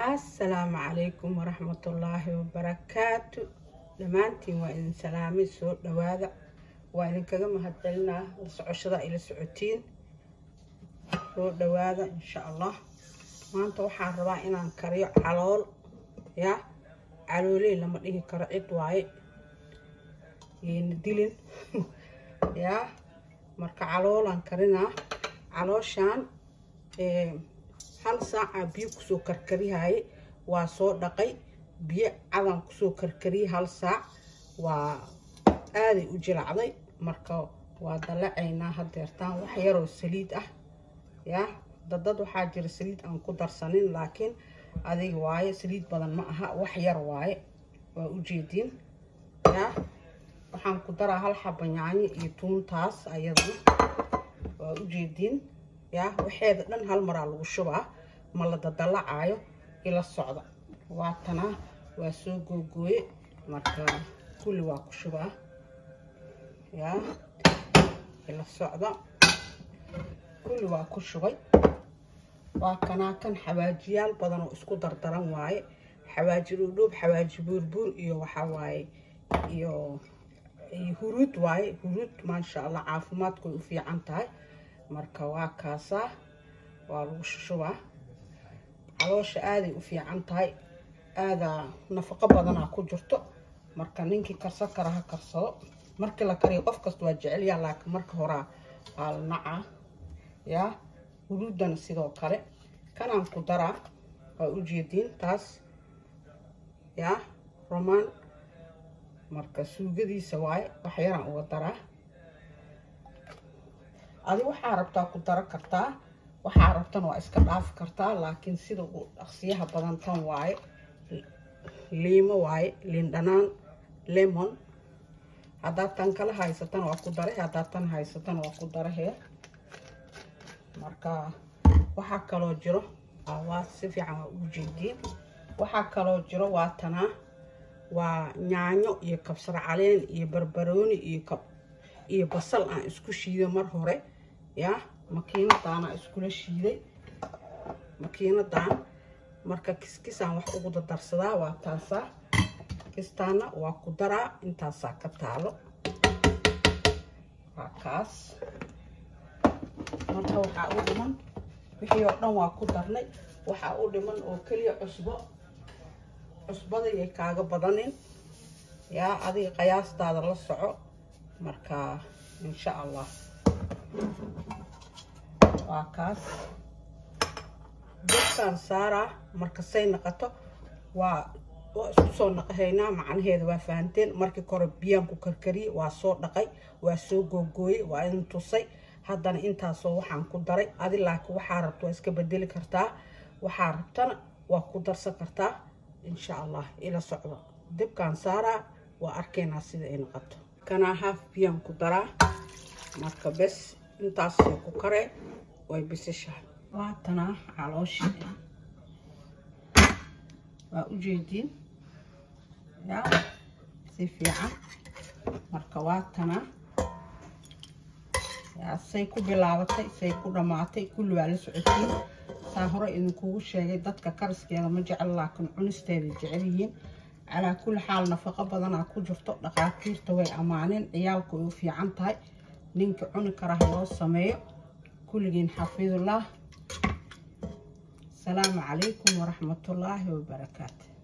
assalaamu calaykum waraxmatullaahi wabarakaatu dhammaantiin waa idin salaamay soo dhawaada waa idinkaga mahadcelinaa la socoshada ila socotiin soo dhawaada insha allah maanta waxaan rabaa inaan kariyo calool ya calooley lama dhihi karo cid waaye yayna dilin ya marka caloolaan karinaa calooshaan hal saaca biyo kusoo karkarihaye waa soo dhaqay biyo cadan kusoo karkariyay hal saac waa aaday u jilacday marka waa dalacaynaa hadeertaan wax yaroo saliid ah ya dadad waxaa jira saliid aan ku darsanin laakiin adiga waaye saliid badan ma aha wax yar waaye waa ujeediin ya waxaan ku daraa hal xaba yaanyo iyo tuuntaas ayadana waa ujeediin ya waxeeda dhan hal maraa lagu shubaa ma la dadalacaayo ila socda waatanaa waa soo googooye marka kulli waa ku shubaa ya ila socda kulli waa ku shubay waa kanaa kan xawaajiyaal badan oo isku dardaran waaye xawaaji dhuudhuub xawaaji buurbuur iyo waxaa waaye iyo huruud waaye huruud maasha allah caafimaadkoy u fiican tahay marka waa kaasaa waa lagu shushubaa caloosha aaday u fiican tahay aadaa nafaqo badanaa ku jirto marka ninkii karsan kara ha karsado markii la kariyo qof kasta waa jecelyaa laakiin marka horaa waa la nacaa yaa huruuddana sidoo kale kanaan ku daraa waa ujeediin taas yaa romaan marka suugadiisa waaye wax yaraan uga daraa adi waxaa rabtaa ku daro kartaa waxaa rabtana waa iska dhaafi kartaa laakiin sida ugu dhaqsiyaha badan tan waaye liimo waaye liin dhanaan lemon haddaad tan kala haysatana waa ku dare haddaad tan haysatana waa ku darahee marka waxaa kaloo jiro waa si fiican waa ugu jeediin waxaa kaloo jiro waa tanaa waa yaanyo iyo kabsar caleen iyo barbarooni iyo kab iyo basal aan isku shiiday mar hore ya makiinadaana iskula shiiday makiinadan marka kiskisaan wax ugu dadarsadaa waa taasaa kistaana waa ku daraa intaasaa ka taalo waa kaas marka waxaa u dhiman wixii oo dhan waa ku darnay waxaa u dhiman oo keliya cusbo cusbada yay kaaga badanin yaa adiga qiyaastaada la soco marka insha allah waa kaas dadkaan saaraa marka say naqato waa waa isku soo naqahaynaa macnaheeda waa fahanteen markii kore biyaan ku karkariyey waa soo dhaqay waa soo googooyey waa idin tusay haddana intaasoo waxaan ku daray adi laakiin waxaa rabta waa iska bedeli kartaa waxaa rabtana waa ku darsan kartaa insha allah ila socdo dibkaan saaraa waa arkaynaa sida ay noqoto kanaa haaf biyaan ku daraa marka bes intaasay ku karee way bisishahay waatanaa calooshii waa ujeediin yaa si fiican marka waatanaa yaa say ku bilaabatay say ku dhammaatay kulli waa la socotiin saa hore idinkugu sheegay dadka kariskeeda ma jecel laakiin cunisteeda jecel yihiin calaa kulli xaal nafaqo badanaa ku jirto dhaqaatiirta way ammaaneen ciyaalku ay u fiican tahay ninka cuni karaha loo sameeyo kulligiin xafiidullah asalaamu calaykum waraxmatullaahi wabarakaatu